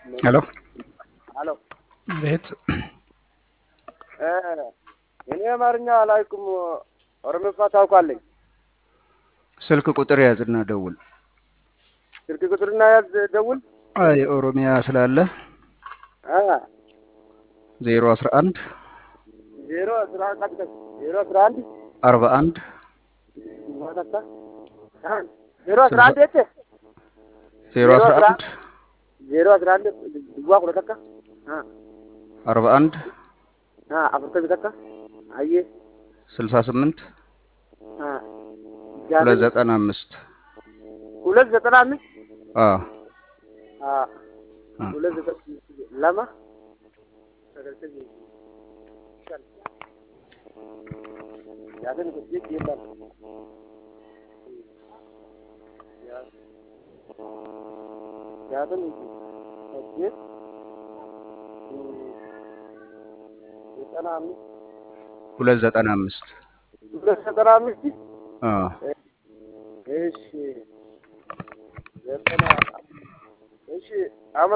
ሄሎ አሎ ቤት እ እኔ አማርኛ አላውቅም። ኦሮምኛ ታውቃለኝ። ስልክ ቁጥር ያዝና ደውል። ስልክ ቁጥርና ያዝ ደውል። አይ ኦሮሚያ ስላለ አ ዜሮ አስራ አንድ ዜሮ አስራ አንድ ዜሮ አስራ አንድ አርባ አንድ ማታታ አ ዜሮ አስራ አንድ እቴ ዜሮ አስራ አንድ ዜሮ አስራ አንድ ድዋ ኩለተካ አ አርባ አንድ አ አፍርተ ቢተካ አየ ስልሳ ስምንት አ ሁለት ዘጠና አምስት ሁለት ዘጠና አምስት አ አ ሁለት ዘጠና ለማ ያንን ቁጥር ይላል ያንን ቁጥር ዘጠና አምስት ሁለት ዘጠና አምስት ሁለት ዘጠና አምስት አ እሺ ዘጠና እሺ አመ